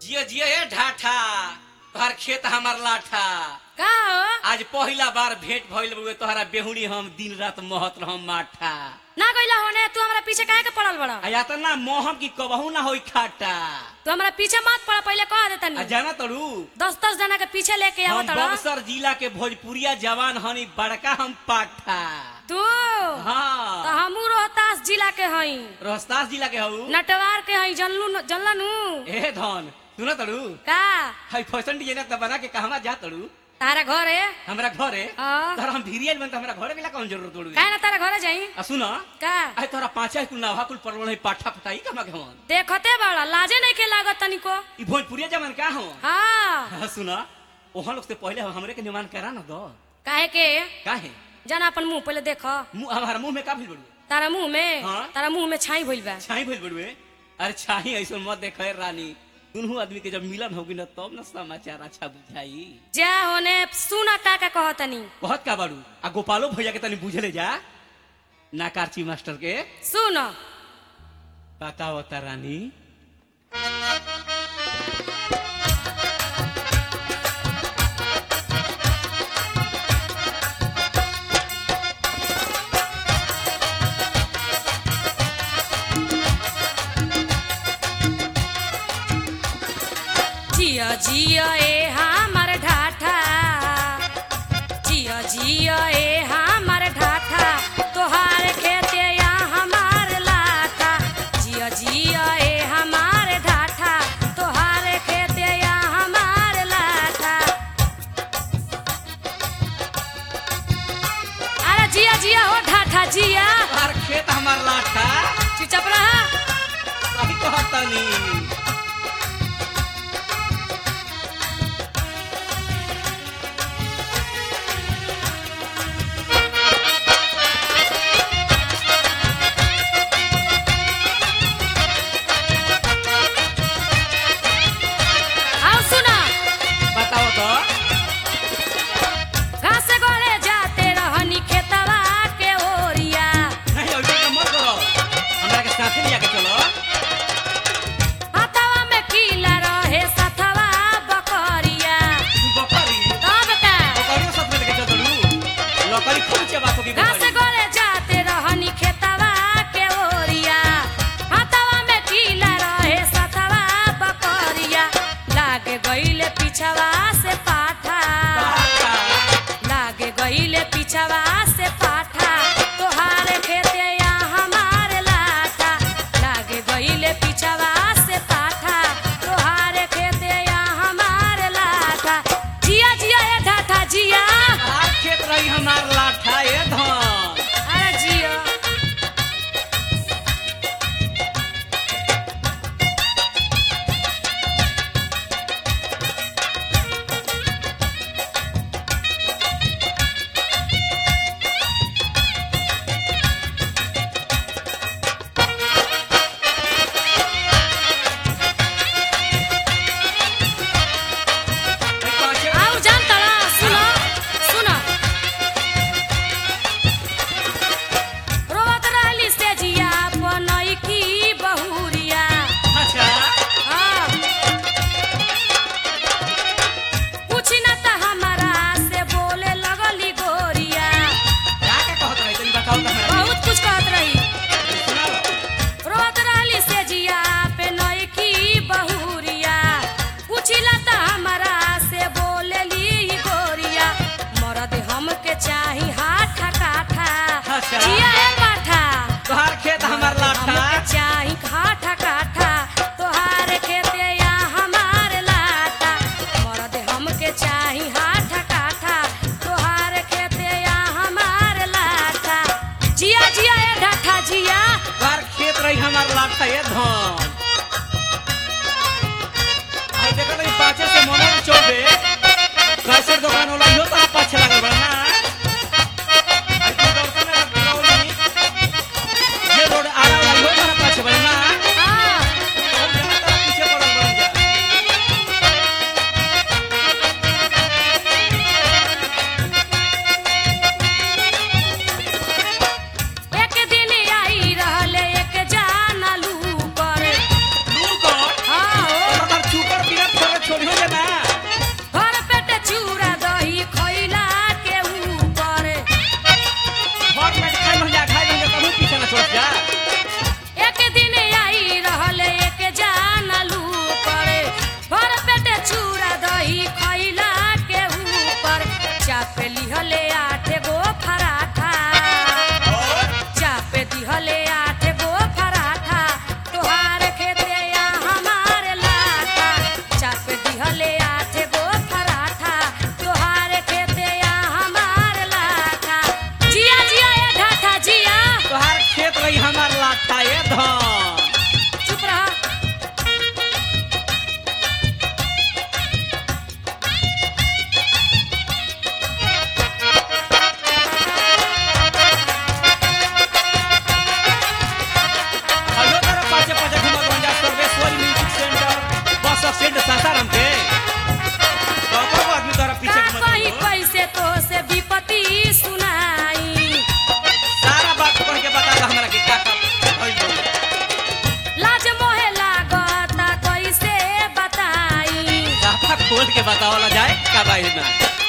जियो जियो ए ढाठा तोहर खेत हमार लाठा का हो आज पहिला बार भेंट भइल बुए तोहरा बेहुनी हम दिन रात महत रहम माठा ना गइला होने तू हमरा पीछे काहे के पड़ल बड़ा आ या त ना मोहम की कबहू ना होई खाटा तू हमरा पीछे मत पड़ पहले कह दे आ तनी जाना तड़ू दस दस जना के पीछे लेके हम आवत रह बक्सर जिला के भोजपुरिया जवान हनी बड़का हम पाठा तू तो हाँ हमू रोहतास जिला के हई रोहतास जिला के हऊ नटवार के हई जनलू जनलनू ए धन सुन तड़ू का हाई फैशन डिजाइनर त बना के कहवा जा तड़ू तारा घर है हमरा घरे हाँ। तोहरा हम भिरियल बन त हमरा घरे मिला कौन जरूरत तोड़ू काहे ना तारा घरे जाई आ सुन का आई तोहरा पांचा कुल नावा कुल परवल है पाठा फटाई कमा के हमन देखते बड़ा लाजे नहीं के लागत तनिको ई भोजपुरिया जवान का हो हाँ हाँ, सुन ओहन लोग से पहले हमरे के निमान करा ना दो काहे के काहे जाना अपन मुंह पहले देख मुंह हमारा मुंह में का भइल बड़ू तारा मुंह में हाँ। तारा मुंह में छाई भइल बा छाई भइल बड़ुए अरे छाई ऐसो मत देखे रानी दुनू आदमी के जब मिलन होगी ना तब ना समाचार अच्छा बुझाई जा होने सुना का का कहतनी कहत का बाड़ू आ गोपालो भैया के तनी बुझले जा ना कार्ची मास्टर के सुन पता होता रानी जिया जिया ए हमर ढाठा जिया जिया ए हमर ढाठा तोहार खेते या हमार लाठा जिया जिया ए हमार ढाठा तोहार खेते या हमार लाठा अरे जिया जिया हो ढाठा जिया हर खेत हमार लाठा चुपचाप रहा सही कहत तनी आओ सुना बताओ तो घास गोले जाते रहनी खेतवा के ओरिया नहीं ऐसे तो मत करो हमरा के साथे लिया के चलो हाथवा में कीला रहे सथवा बकरिया तू बकरी तब का बकरियों साथ में लेके चल तड़ू लकड़ी खूब चबात होगी घास बकरी गोले जाते रहनी खेतवा के ओरिया हाथवा में कीला रहे सथवा बकरिया लागे गईले पिछवा से पाठा लागे गईले पिछवा से पाठा तोहार खेते या हमार लाठा लागे गईले पिछवा से पाठा तोहार खेते या हमार लाठा जिया जिया ए ढाठा जिया आज खेत रही हमार लाठा ए धन अरे जिया भाई पाँचे आउ जानता ना सुनो सुनो रोवत रहली से जिया बनई की बहुरिया अच्छा हाँ। पूछी ना त हमारा से बोले लगली गोरिया क्या क्या कहत रही तनी बताओ तो हमरा बहुत कुछ कहत रही सुनाओ रोवत रहली से जिया पे नई की बहुरिया पूछिला त हमारा से बोलेली गोरिया मरद हमके चाही हाथा काठा अच्छा। जिया ए पाठा तोहार खेत हमार लाठा हमके चाही काठा काठा तोहार खेते या हमार लाटा मरद हमके चाही हाथा काठा तोहार खेते या हमार लाटा जिया जिया ए ढाठा जिया तोहार खेत रही हमार लाठा ए धन आई देखो तो पाँचे से मनोज चौबे कैसे दुकान वाला यो तो पाछे लागल बड़ा ना आई तू दर्शन में लगौली ये रोड आरा वाला यो तो पाछे बड़ा ना हाँ और जहाँ तक पीछे पड़ल बड़ा जा एक दिन आई रहले एक जाना लू पर लू कर हाँ हो और चूकर बिना बताओ ला जाए का बाई में